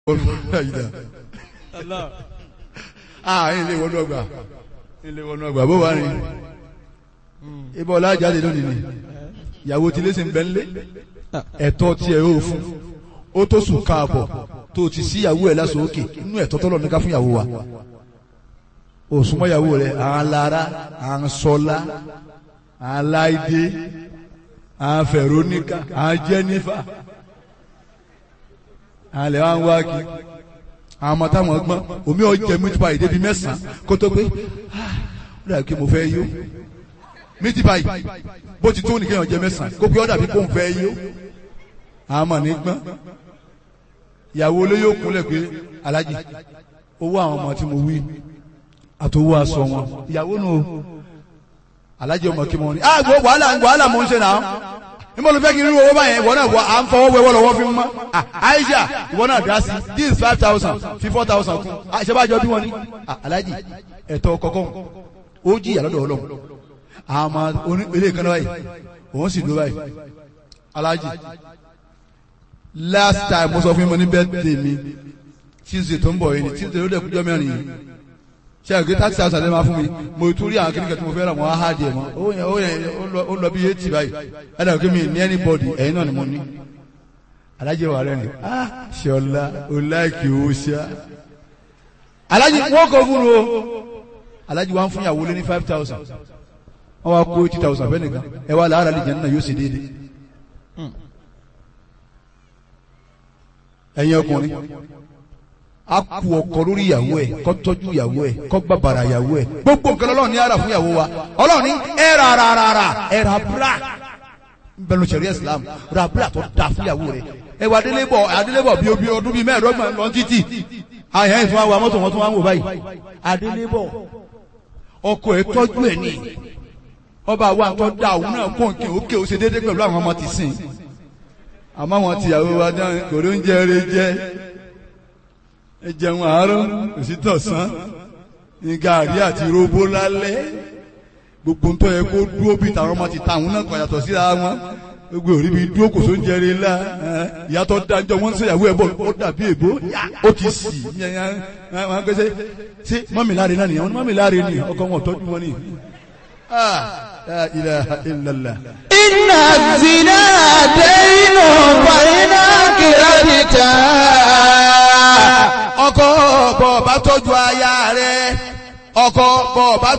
ah ilé wọnú ọgbà ilé wọnú ọgbà bó wà ní ibà ọlá jáde lónìí ni ìyàwó tí lè ṣe ń bẹ ńlé ẹ̀tọ́ tiẹ̀ ó fún ó tó sùn káàbọ̀ tó ti sí ìyàwó ẹ̀ lásán òkè inú ẹ̀tọ́ tọ́lọ̀ ní ká fún ìyàwó wa òsùnmọ́ ìyàwó rẹ̀ àwọn lára àwọn sọlá àwọn láìdé àwọn fẹ̀róníkà àwọn jẹ́nífà àwọn lè wá ń wá kí àwọn ọmọ táwọn gbọ́n omi ọ̀jẹ̀ meat pie débi mẹ́sàn-án kó tó pé ó dàbí kí mo fẹ́ yó meat pie bó ti tó nìkan ọ̀jẹ̀ mẹ́sàn-án kó pé ó dàbí kó ń fẹ́ yó àwọn ọmọ ní gbọ́n ìyàwó olóyè òkúnlẹ̀ pé alájì owó àwọn ọmọ tí mo wí àtòwò aṣọ wọn ìyàwó nù o alájì ọmọ kí mo ní. ah gbọ́ wàhálà wàhálà mo ń ṣe náà níbo ló fẹ́ kí n rí owó báyẹn ìwọ náà wọ à ń fọwọ́ wẹ́wọ́ lọ́wọ́ fi mọ́ Aisha ìwọ náà dá sí this five thousand fi four thousand kún àṣebájọ bí wọ́n ní alájì ẹ̀tọ́ kọ̀ọ̀kan ó jí ìyàlọ́dọ̀ ọlọ́run àmọ́ oní ilé kan náà báyìí òun sì dúró báyìí alájì last time mo sọ fún mi ní birthday mi Tuesday tó ń bọ̀ yìí ni Tuesday ló dẹ̀ kújọ́ mẹ́rin yìí ṣe àgbẹ̀ thirty thousand ẹ̀ máa fún mi mo tún rí àwọn kìnìkan tí mo fẹ́ rà mọ́ á di ẹ̀ mọ́ ó yẹn ó yẹn ó lọ bí eighty báyìí ẹ̀ dàgbé mi ní anybody ẹ̀yin náà ni mo ní. alájẹ wà rẹ̀ ni ah ṣọlá o láìkì o ṣá. alájẹ wọ́n kọ́ fún o alájẹ wa ń fún ìyàwó lé ní five thousand wọ́n wá kó eighty thousand fẹ́ nìkan ẹ wá làárà lè jẹ́ nínú yóò ṣe déédéé. ẹ̀yin ọkùnrin a kú ọkọ lórí ìyàwó ẹ kó tọ́jú ìyàwó ẹ kó bàbàrà ìyàwó ẹ gbogbo nǹkan Ọlọ́run ní ara fún ìyàwó wa Ọlọ́run ní ẹ ra ra ra ra ẹ ra bra nbẹnu sẹrí Islam ra bra tó da fún ìyàwó rẹ ẹ wà adélébọ adélébọ bíi obi ọdún bíi mẹ́ẹ̀ẹ́dọ́gbọ̀n lọ títì àyàn ìfún wa mọ́tò wọn tún wá ń wò báyìí adélébọ ọkọ ẹ tọ́jú ẹ ní ọba wa tó da òun náà kó nkè ókè ó ṣe déédéé pẹ̀lú àwọn ọmọ tìsín àmọ́ àwọn tìyàwó wa dán kò ló ń jẹ eré jẹ ẹ jẹun àárọ̀ òsítọ̀sán ní gàrí àti róbó lálẹ́ gbogbo ń tọ́ yẹ kó dúró bí tàwọn ọmọ ti ta àwọn náà kàn yàtọ̀ síra wọn gbogbo òrí bí dúró kò tó ń jẹrè ńlá ìyàtọ̀ dájọ́ wọ́n ń sèyàwó ẹ̀ bọ̀ ó dàbí èbó ó ti sì wọn gbèsè ṣé mọ́mì láre náà nìyẹn mọ́mì láre ni ọkọ wọn tọ́jú wọn ni. La ilaha illallah. Inna zina daynu fàyínà kìrìtà ọkọ bọ̀ bá tọ́jú aya rẹ̀ ọkọ bọ̀ bá